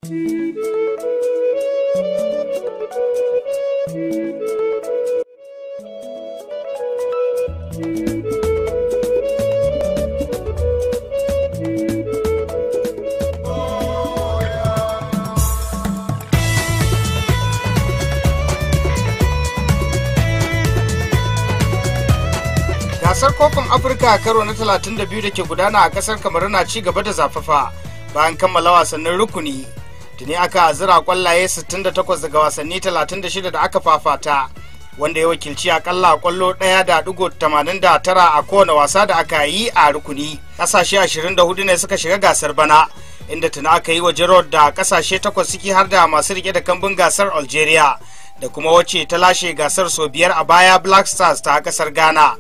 gasar kofin afirka karo na 32 da ke gudana a kasar kamar na ci gaba da zafafa bayan kammala wasannin rukuni tuni aka zira kwallaye 68 daga wasanni 36 da aka fafata wanda ya wakilci akalla kwallo ɗaya da digo 89 a kowane wasa da aka yi a rukuni ƙasashe 24 ne suka shiga gasar bana inda tuni aka yi wa jarod da ƙasashe takwas ciki har da masu rike da kambun gasar algeria da kuma wacce ta lashe gasar sau biyar a baya black stars ta kasar ghana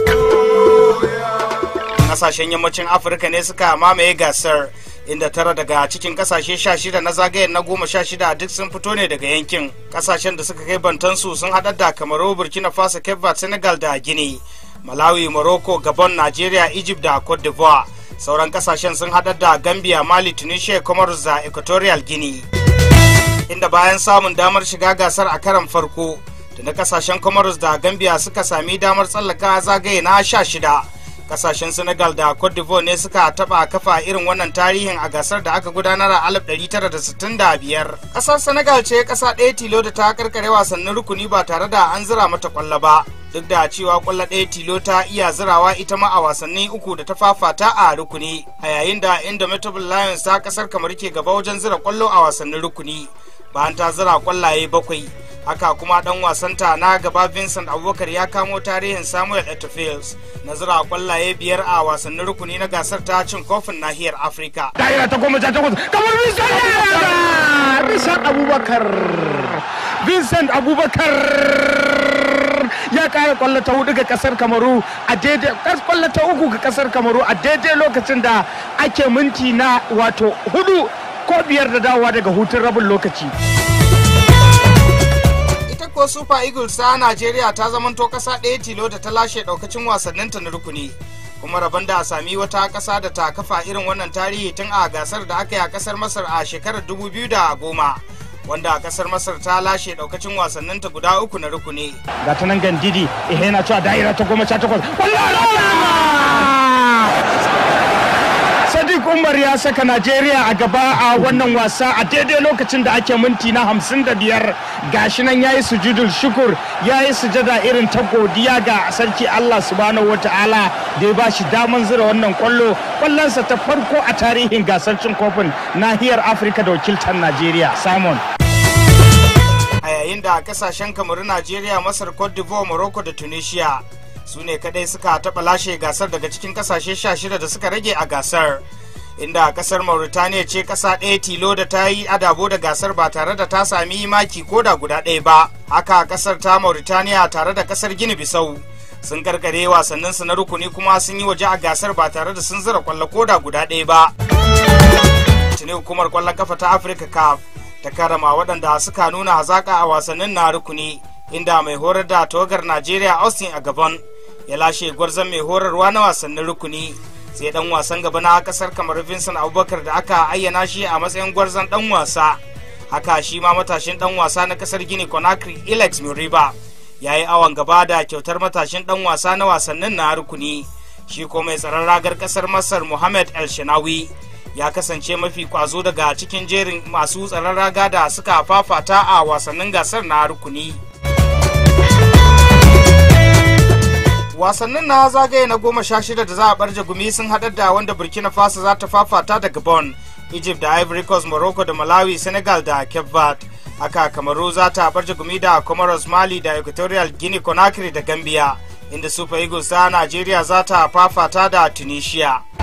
kasashen yammacin afirka ne suka mamaye gasar inda tara daga cikin kasashe sha shida na zagayen na goma sha shida duk sun fito ne daga yankin kasashen da suka kai bantansu sun haɗar da kamaru burkina faso cape verde senegal da guinea malawi morocco gabon nigeria egypt da cote d'ivoire sauran kasashen sun haɗar da gambia mali tunisia comoros da equatorial guinea inda bayan samun damar shiga gasar a karan farko da na kasashen comoros da gambia suka sami damar tsallaka zagaye na sha shida kasashen senegal da cote d'ivoire ne suka taba kafa irin wannan tarihin a gasar da aka gudanar a 1965 kasar senegal ce kasa ɗaya tilo da ta karkare wasannin rukuni ba tare da an zira mata kwallo ba duk da cewa kwallo ɗaya tilo ta iya zirawa ita ma a wasanni uku da ta fafata a rukuni a yayin da indomitable lions ta kasar kamar ke gaba wajen zira kwallo a wasannin rukuni bayan ta zira kwallaye bakwai haka kuma dan wasanta na gaba vincent abubakar ya kamo tarihin samuel etofields na zira kwallaye biyar a wasannin rukuni na gasar ta cin kofin nahiyar afirka daira ta goma sha takwas kamar vincent rishan abubakar vincent abubakar ya kara kwallo ta hudu ga kasar kamaru a daidai kwallo ta uku ga kasar kamaru a daidai lokacin da ake minti na wato hudu ko biyar da dawowa daga hutun rabin lokaci ita ko super eagles ta najeriya ta zamanto kasa ɗaya tilo da ta lashe ɗaukacin wasanninta na rukuni kuma rabon da a sami wata ƙasa da ta kafa irin wannan tarihi tun a gasar da aka yi a ƙasar masar a shekarar 2010 wanda a ƙasar masar ta lashe ɗaukacin wasanninta guda uku na rukuni ga ta nan gandidi ihe na cewa da'ira ta goma sha takwas Sadiq Umar ya saka Najeriya a gaba a wannan wasa a daidai lokacin da ake minti na hamsin da biyar gashi nan ya yi sujudul shukur ya yi sujada irin ta godiya ga sarki Allah subhanahu wata'ala da ya ba shi daman zira wannan kwallo kwallonsa ta farko a tarihin gasar cin kofin nahiyar Afirka da wakiltar Najeriya Simon. a yayin da kasashen kamaru najeriya masar cote d'ivoire morocco da tunisia su ne kadai suka taɓa lashe gasar daga cikin kasashe 16 da suka rage a gasar inda kasar mauritania ce kasa ɗaya tilo da ta yi adabo da gasar ba tare da ta sami maki ko da guda ɗaya ba haka kasar ta mauritania tare da kasar gini bisau sun karkare wasanninsu na rukuni kuma sun yi waje a gasar ba tare da sun zira kwallo ko da guda ɗaya ba tuni hukumar kwallon kafa ta afirka caf ta karama waɗanda suka nuna hazaƙa a wasannin na rukuni inda mai horar da tawagar najeriya austin a gaban ya lashe gwarzon mai horarwa na wasannin rukuni sai dan wasan gaba na kasar kamar vincent abubakar da aka ayyana shi a matsayin gwarzon dan wasa haka shi ma matashin dan wasa na kasar gini conakry ilex muriba ya yi awon gaba da kyautar matashin dan wasa na wasannin na rukuni shi ko mai tsaron ragar kasar masar muhammad el shinawi ya kasance mafi kwazo daga cikin jerin masu tsaron raga da suka fafata a wasannin gasar na rukuni wasannin na zagaye na goma sha shida da za a barje gumi sun haɗar da wanda burkina faso za ta fafata da gabon egypt da ivory coast morocco da malawi senegal da cape verde haka kamaru za ta barje gumi da comoros mali da equatorial guinea conakry da gambia inda super eagles ta nigeria za ta fafata da tunisia